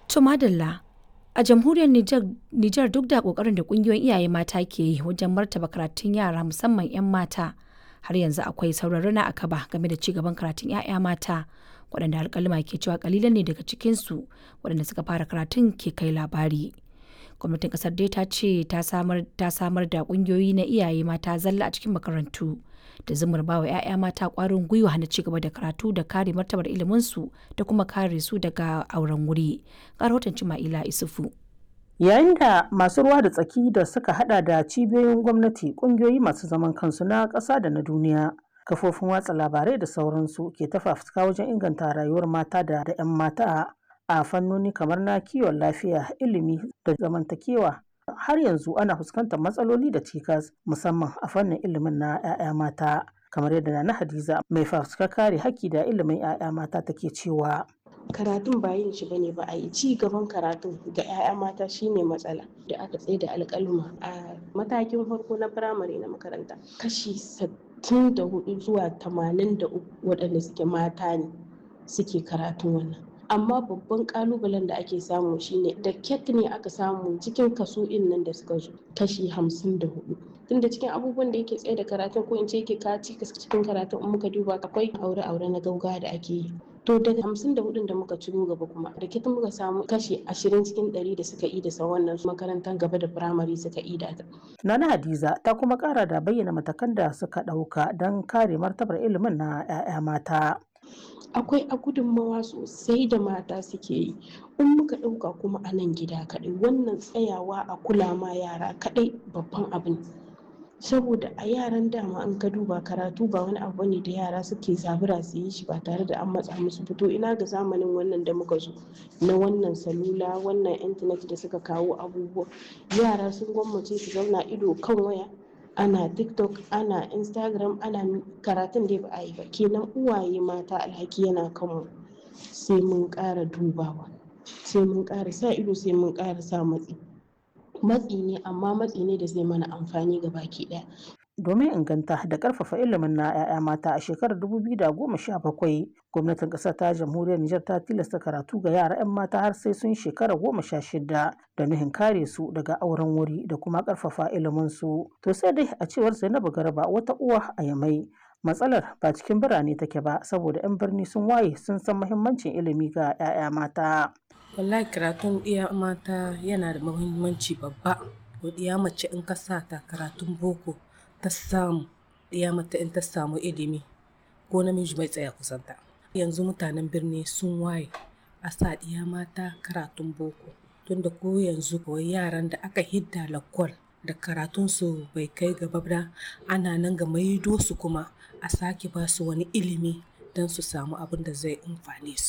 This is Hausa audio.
To madalla a jamhuriyar Nijar duk da kokarin da kungiyoyin iyaye mata ke yi wajen martaba karatun yara musamman 'yan mata har yanzu akwai sauran rana a kaba game da ci gaban karatun 'ya'ya mata waɗanda alƙaluma ke cewa kalilan ne daga cikinsu waɗanda suka fara karatun ke kai labari. Gwamnatin ƙasar dai ta ce ta samar da ƙungiyoyi na iyaye mata zalla a cikin makarantu da zumar bawa 'ya'ya mata ƙwarin gwiwa na ci gaba da karatu da kare martabar iliminsu da kuma kare su daga auren wuri. Ga rahoton Cima'ila Isufu. Yayin da masu ruwa da tsaki da suka hada da cibiyoyin gwamnati, kungiyoyi masu zaman kansu na ƙasa da na duniya, kafofin watsa labarai da sauransu ke ta fafutuka wajen inganta rayuwar mata da 'yan mata a fannoni kamar na kiwon lafiya, ilimi da zamantakewa. Har yanzu ana fuskantar matsaloli da cikas musamman a fannin ilimin na 'ya'ya mata. Kamar yadda na Hadiza mai fafutuka kare haƙƙi da ilimin 'ya'ya mata take cewa. karatun ba yin shi bane ba a yi ci gaban karatun ga 'ya'ya mata shine matsala da aka tsaye da alƙaluma a matakin farko na firamare na makaranta kashi 64 zuwa 83 waɗanda suke mata ne suke karatun wannan amma babban kalubalen da ake samu shine da ket ne aka samu cikin kaso nan da suka zo kashi 54 tunda cikin abubuwan da yake tsaye da karatun ko in ce yake kaci cikin karatun in muka duba akwai aure-aure na gauga da ake yi to daga hamsin da hudun da muka ciro gaba kuma da kitan muka samu kashi ashirin cikin ɗari da suka yi da wannan makarantar gaba da firamare suka yi da Nana Hadiza ta kuma kara da bayyana matakan da suka ɗauka don kare martabar ilimin na 'ya'ya mata. akwai a gudunmawa sosai da mata suke yi in muka ɗauka kuma a nan gida kaɗai wannan tsayawa a kula ma yara kaɗai babban abin saboda a yaran dama an ka duba karatu ba wani abu ne da yara suke zabura su yi shi ba tare da an matsa musu fito ina ga zamanin wannan da muka zo na wannan salula wannan intanet da suka kawo abubuwa yara sun gwammace su zauna ido kan waya ana tiktok ana instagram ana karatun da ba a yi ba kenan uwaye mata alhaki yana kanmu sai mun ƙara dubawa sai mun ƙara sa ido sai mun ƙara sa matsi matsi ne amma matsi ne da zai mana amfani ga baki daya. Domin inganta da karfafa ilimin na 'ya'ya mata a shekarar 2017 gwamnatin ƙasar ta jamhuriyar Nijar ta tilasta karatu ga yara 'yan mata har sai sun shekara goma sha shida da nuhin kare su daga auren wuri da kuma karfafa ilimin su. To sai dai a cewar Zainabu Garba wata uwa a Yamai matsalar ba cikin birane take ba saboda 'yan birni sun waye sun san muhimmancin ilimi ga 'ya'ya mata. wallahi karatun ɗiya mata yana da muhimmanci babba ɗiya mace in ka sa ta karatun boko ta samu ɗiya mata in ta samu ilimi ko namiji bai tsaya kusanta yanzu mutanen birni sun waye a sa ɗiya mata karatun boko tunda ko yanzu kawai yaran da aka hidda lakwal da karatunsu bai kai gaba ba ana nan ga maido su kuma a sake ba su wani ilimi don su samu abin da zai amfane su